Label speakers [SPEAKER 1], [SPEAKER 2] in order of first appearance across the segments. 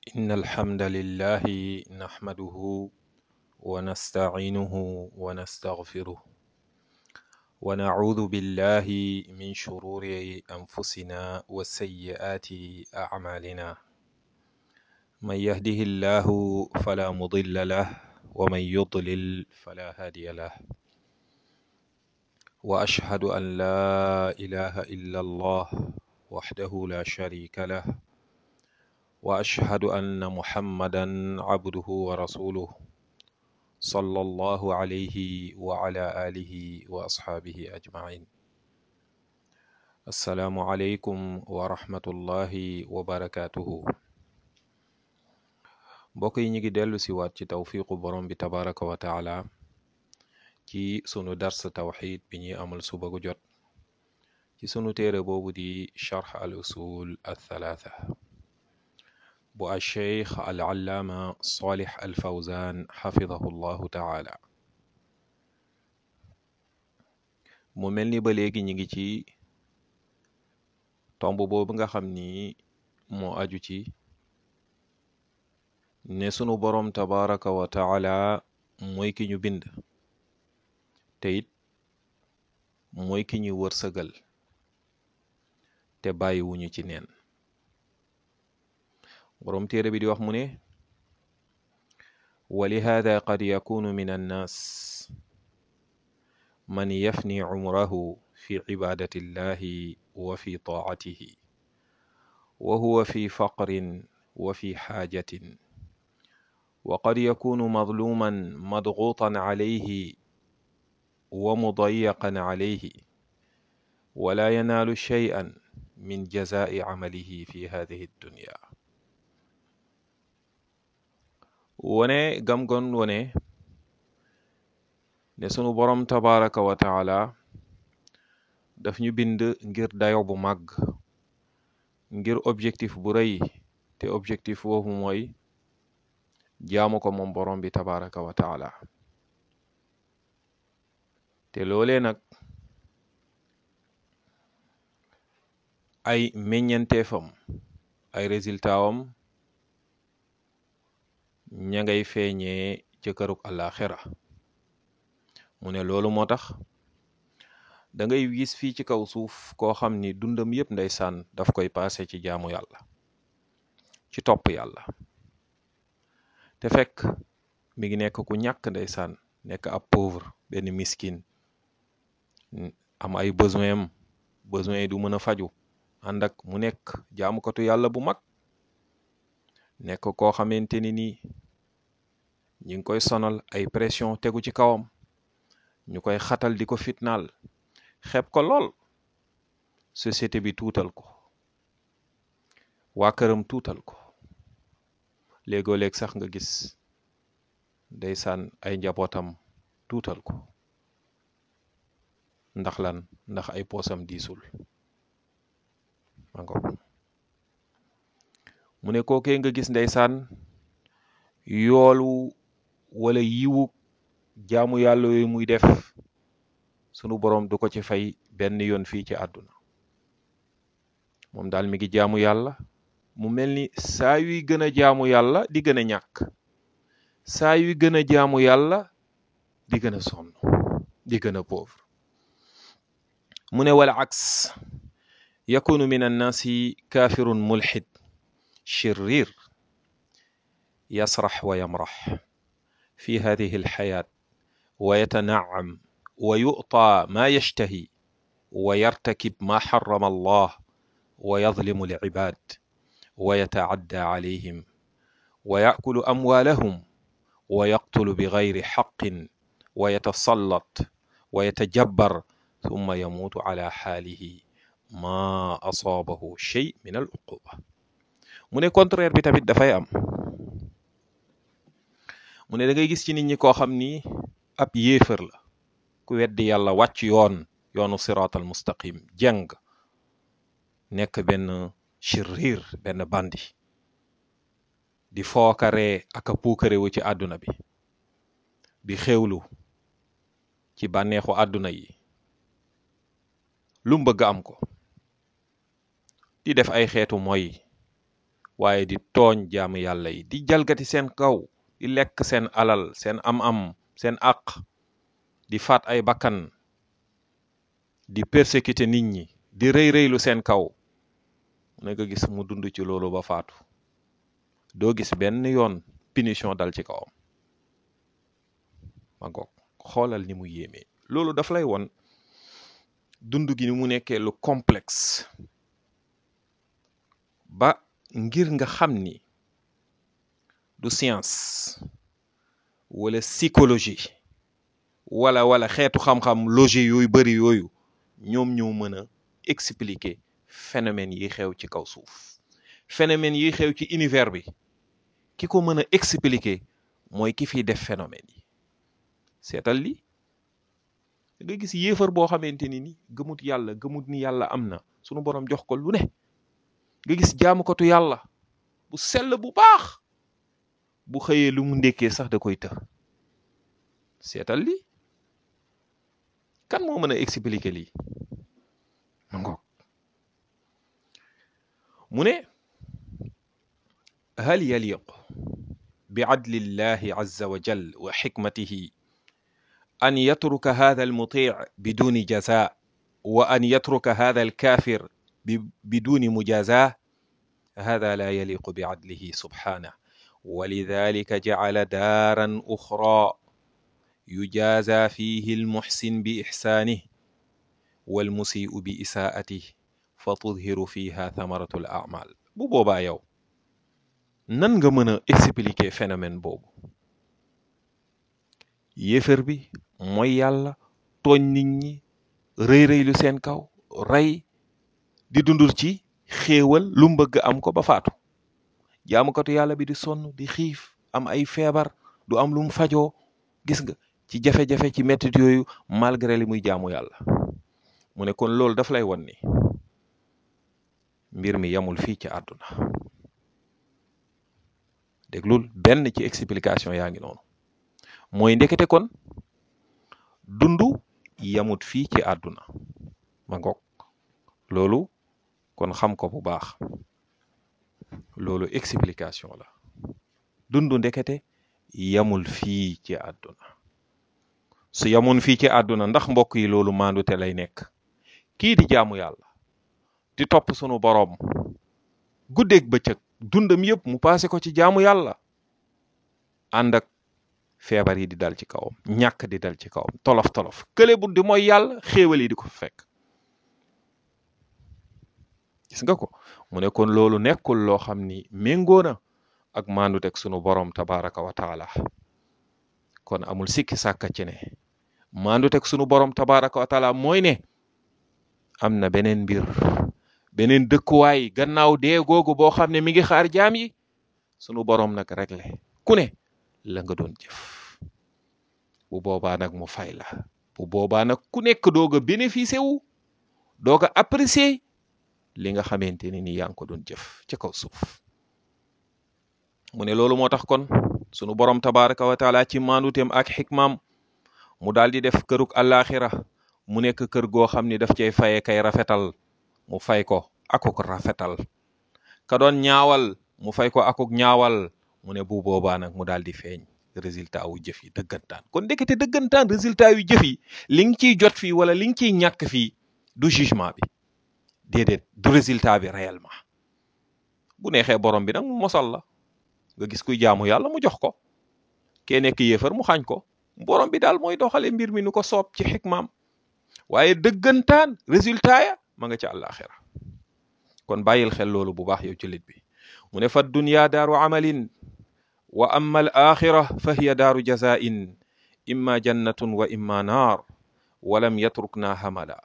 [SPEAKER 1] إن الحمد لله نحمده ونستعينه ونستغفره ونعوذ بالله من شرور أنفسنا وسيئات أعمالنا من يهده الله فلا مضل له ومن يضلل فلا هادي له وأشهد أن لا إله إلا الله وحده لا شريك له وأشهد أن محمدا عبده ورسوله صلى الله عليه وعلى آله وأصحابه أجمعين السلام عليكم ورحمة الله وبركاته mbokk yi ñu ngi dellu si waat ci tawfiqu borom bi tabaraka wa taala ci sunu dars tawxid bi ñuy amal suba gu jot ci sunu téere boobu di charx al usul al thalatha bu al cheikh al allaama salih al fawzan xafidahu llahu taala mu mel ni ba léegi ñu ngi ci tomb boobu nga xam ni moo aju ci ne sunu boroom tabaraka wa taala mooy ki ñu bind te it mooy ki ñu wërsëgal te bàyyiwuñu ci neen boroom téere bi di wax mu ne wa lihaada qad yakunu min annaas man yafni cumrahu fi cibaadati illahi wa fi taacatihi wa huwa fi faqrin wa fi xaajatin وقد يكون مظلوما مضغوطا عليه ومضيقا عليه ولا ينال شيئا من جزاء عمله في هذه الدنيا wone gam gon wone ne sunu boroom tabaraka wa taala daf ñu bind ngir dayo bu màgg ngir objectif bu rëy te objectif boobu mooy jaamu ko moom borom bi tabaraka wa taala te loolee nag ay meññanteefam ay résultat am ña ngay feeñee ca kërug àllaaxira mu ne loolu moo tax da ngay gis fii ci kaw suuf koo xam ni dundam yépp ndeysaan daf koy paase ci jaamu yàlla ci topp yàlla te fekk mi ngi nekk ku ñàkk ndeysaan nekk ab pauvre benn miskin am ay besoin am besoin yi du mën a faju ànd ak mu nekk jaamukatu yàlla bu mag nekk koo xamante ni nii ñi ngi koy sonal ay pression tegu ci kawam ñu koy xatal di ko fitnaal xeeb ko lool société bi tuutal ko waa këram tuutal ko léegoo léeg sax nga gis ndeysaan ay njabootam tuutal ko ndax lan ndax ay poosam diisul mango mu ne kookee nga gis ndeysaan yoolu wala yiwu jaamu yàlla yooyu muy def sunu boroom du ko ci fay benn yoon fii ci àdduna moom daal mi ngi jaamu yàlla mu mel ni saa yuy gën a jaamu yàlla di gën a ñàkk saa yuy gën a jaamu yàlla di gën a sonn di gën a pauvre mu ne wala aks yakunu min annaasi kaafirun mulxid shirir yasrax wa yamrax fi hadihi alxayaat wa yatanaam wa yu'ta ma yashtahi wa yartakib ma xarama allah wa yadlimu alcibaad wa yatacadda calayhim wa yaakulu amwaalahum wa yaqtulu bigayri xaqin wa yatasallat wa yatajabbar summa yamuutu cala xaalihi maa asaabahu shay min al uquba mu ne contraire bi tamit dafay am mu ne da ngay gis ci nit ñi koo xam ni ab yéefar la ku weddi yàlla wàcc yoon yoonu siraatal mustaqim jeng nekk benn shirir benn bandi di fookaree ak a puukarewu ci àdduna bi di xewlu ci bànneexu àdduna yi lu mbëgg am ko di def ay xeetu mooy waaye di tooñ jaamu yàlla yi di jalgati seen kaw di lekk seen alal seen am-am seen àq di faat ay bakkan di persécuter nit ñi di rëy rëylu seen kaw ne nga gis mu dund ci loolu ba faatu doo gis benn yoon punition dal ci kawam ma ngoog xoolal ni mu yéemee loolu daf lay won dund gi ni mu nekkee lu complexe ba ngir nga xam ni du science wala psychologie wala wala xeetu xam-xam logique yooyu bari yooyu ñoom ñoo mën a expliquer phénomène yi xew ci kaw suuf phénomène yi xew ci univers bi ki ko mën a expliquer mooy ki fiy def phénomène yi seetal li nga gis yéefar boo xamante ni ni gëmut yàlla gëmut ni yàlla am na sunu borom jox ko lu ne nga gis jaamukatu yàlla bu sell bu baax bu xëyee lu mu ndékkee sax da koy të seetal li kan moo mën a expliquer lii ma ngoog mu ne hal yaliq bi adli llahi azza wa jal wa xikmatihi an yatruka hada almuti biduni jaza wa an yatruka hada alkafir biduni mujaza hada la yaliqu bi adlihi subhanah ولذلك جعل دارا أخرى يجازى فيه المحسن بإحسانه والمسيء بإساءته فتظهر فيها ثمرة الأعمال bu boobaa yow nan nga mën a expliquer phénomène boobu yéefar bi mooy yàlla tooñ nit ñi rëy rëy lu seen kaw rey di dundul ci xéewal lu mu bëgg am ko ba faatu jaamukatu yàlla bi di sonn di xiif am ay feebar du am lu mu fajoo gis nga ci jafe-jafe ci mettit yooyu malgré li muy jaamu yàlla mu ne kon loolu daf lay won ni mbir mi yamul fii ci àdduna déglul benn ci explication yaa ngi noonu mooy ndekete kon dundu yamut fii ci àdduna ma ngoog loolu kon xam ko bu baax loolu explication la dundu ndekete yamul fii ci àdduna su yamoon fii ci àdduna ndax mbokk yi loolu maandute lay nekk kii di jaamu yàlla di topp sunu boroom guddeeg bëccëg dundam yëpp mu paase ko ci jaamu yàlla ànd ak feebar yi di dal ci kawam ñàkk di dal ci kawam tolof tolof kële bu di mooy yàlla xéewal yi di ko fekk gis nga ko mu ne kon loolu nekkul loo xam ni méngoo na ak maanduteg sunu boroom tabaraka wa taala kon amul sikki sàkka ci ne maanduteg sunu boroom tabaraka wa taala mooy ne am na beneen mbir beneen dëkkuwaay gannaaw dee googu boo xam ne mi ngi xaar jaam yi sunu boroom nag réglé ku ne la nga doon jëf bu boobaa nag mu fay la bu boobaa nag ku nekk doog a bénéficier wu doog a apprécier li nga xamante ne ni yaa ngi ko doon jëf ci kaw suuf mu ne loolu moo tax kon sunu borom tabaraka wa taala ci maanduteem ak xikmaam mu daal di def këruk àllaaxira mu nekk kër goo xam ni daf cay faye kay rafetal mu fay ko akuk rafetal ka doon ñaawal mu fay ko akuk ñaawal mu ne bu boobaa nag mu daal di feeñ résultat wu jëf yi dëggantaan kon ndekete dëggantaan résultat yu jëf yi li nga ciy jot fii wala li nga ciy ñàkk fii du jugement bi déedéet du résultat bi réellement bu neexee borom bi nag mu mosal la nga gis kuy jaamu yàlla mu jox ko kee nekk yéefar mu xañ ko borom bi daal mooy doxale mbir mi nu ko soob ci xikmaam waaye dëggantaan résultat ya ma nga ci àllaaxira kon bàyyil xel loolu bu baax yow jullit bi mu ne fa dunya daaru amalin wa amma al axira fa hiya daaru jazain imma jannatun wa imma naar walam yatrukna hamala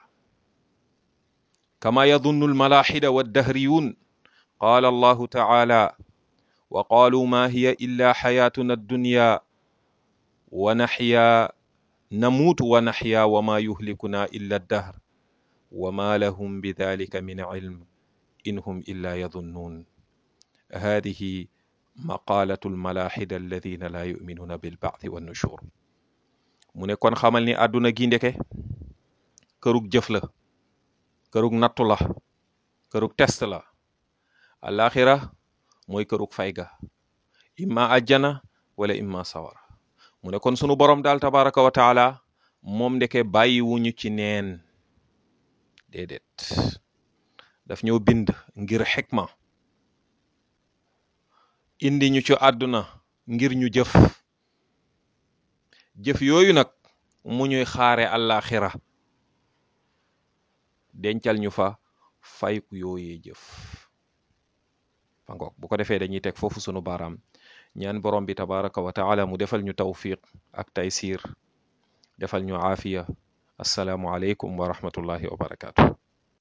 [SPEAKER 1] kama yadunnu almalaxidawaddahriyun qala allahu taala wa qalu ma hiya illa xayatuna addunya wa naxya namuutu wa naxya wa ma yuhlikuna illa addahr wa ma lahum bidalika min cilm in hum illa yadunnuun hadihi maqalatu almalaxida alladina la yuminuuna bilbacthi wannushur mu ne kon xamal ni àdduna gi ndeke kërug jëf la kërug nattu la kërug test la alaxira mooy kërug fay ga imma ajjana wala imma sawara mu ne kon sunu borom daal tabaraka wa taala moom ndeke bàyyiwuñu ci neen déedéet daf ñoo bind ngir xikma indi ñu ci àdduna ngir ñu jëf jëf yooyu nag mu ñuy xaare àllaaxira dencal ñu fa fayku yooyee jëf fa ngoog bu ko defee dañuy teg foofu sunu baaraam ñaan borom bi tabaraka wa taala mu defal ñu tawfiq ak taysiir defal ñu aafiya assalaamu aleykum wa rahmatullahi wa barakaatu